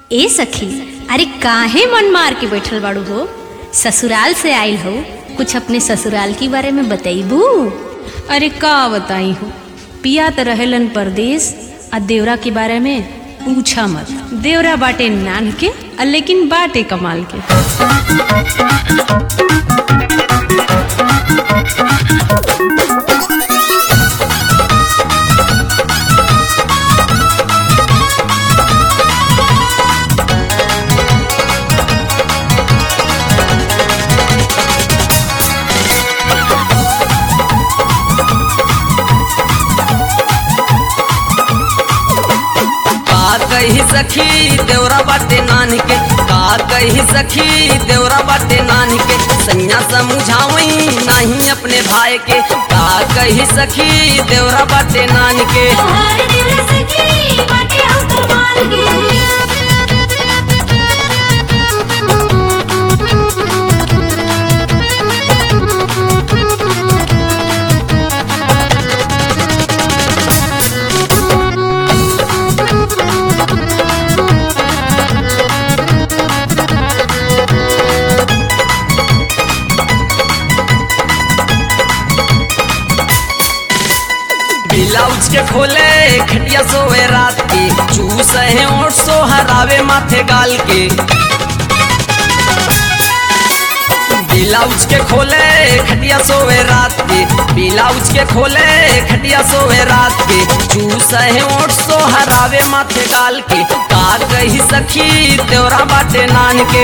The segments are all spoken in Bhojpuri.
ए सखी अरे काहे मन मार के बैठल बाड़ू हो ससुराल से आइल हो कुछ अपने ससुराल के बारे में बतैबू अरे का बताई हो पिया तो रहेलन परदेश आ देवरा के बारे में पूछा मत देवरा बाटे नान के आ लेकिन बाटे कमाल के का कही सखी देवरा बाटे नान के का कही सखी देवरा बाटे नान के सैया समझावई नहीं अपने भाई के का कही सखी देवरा बाटे नान के ब्लाउज के खोले खटिया सोए रात के चूस है और सो हरावे माथे गाल के ब्लाउज के खोले खटिया सोए रात के ब्लाउज के खोले खटिया सोए रात के चूस है और सो हरावे माथे गाल के का कही सखी तेरा बाटे नान के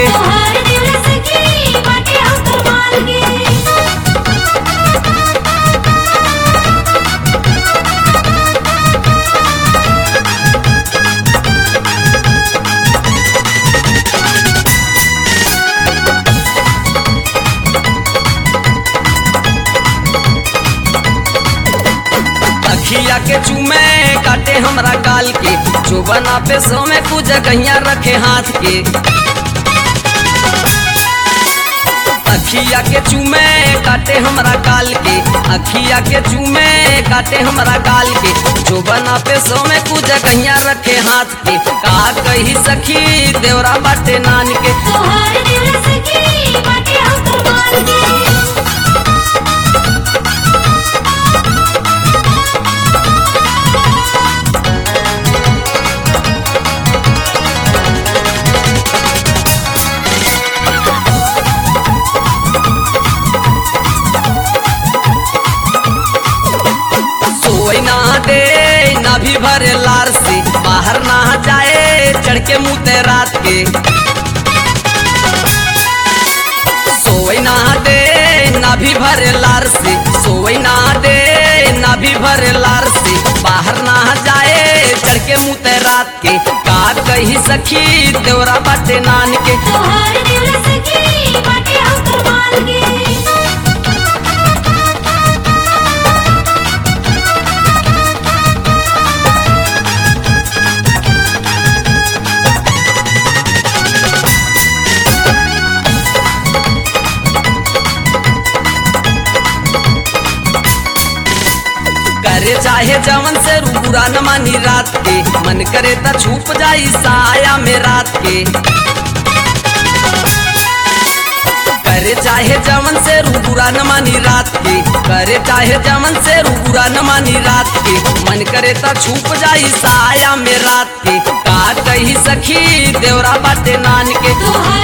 अखिया के चूमे काटे हमरा गाल के जो बना पे सो में कुछ गहिया रखे हाथ के अखिया के चूमे काटे हमरा गाल के अखिया के चूमे काटे हमरा गाल के जो बना पे सो में कुछ गहिया रखे हाथ के का कही सखी देवरा बाटे नान के सोई ना दे ना भी भरे लार से बाहर ना जाए चढ़ के मुँह रात के सोई ना दे ना भी भरे लार से सोई ना दे ना भी भरे लार से बाहर ना जाए चढ़ के मुँह रात के का कही सखी देवरा बाटे नान के करे चाहे जवन से रूरा न मानी रात के मन करे त छुप जाई साया में रात के करे चाहे जवन से रूरा न मानी रात के करे चाहे जवन से रूरा न मानी रात के मन करे त छुप जाई साया में रात के का कही सखी देवरा बाटे नान के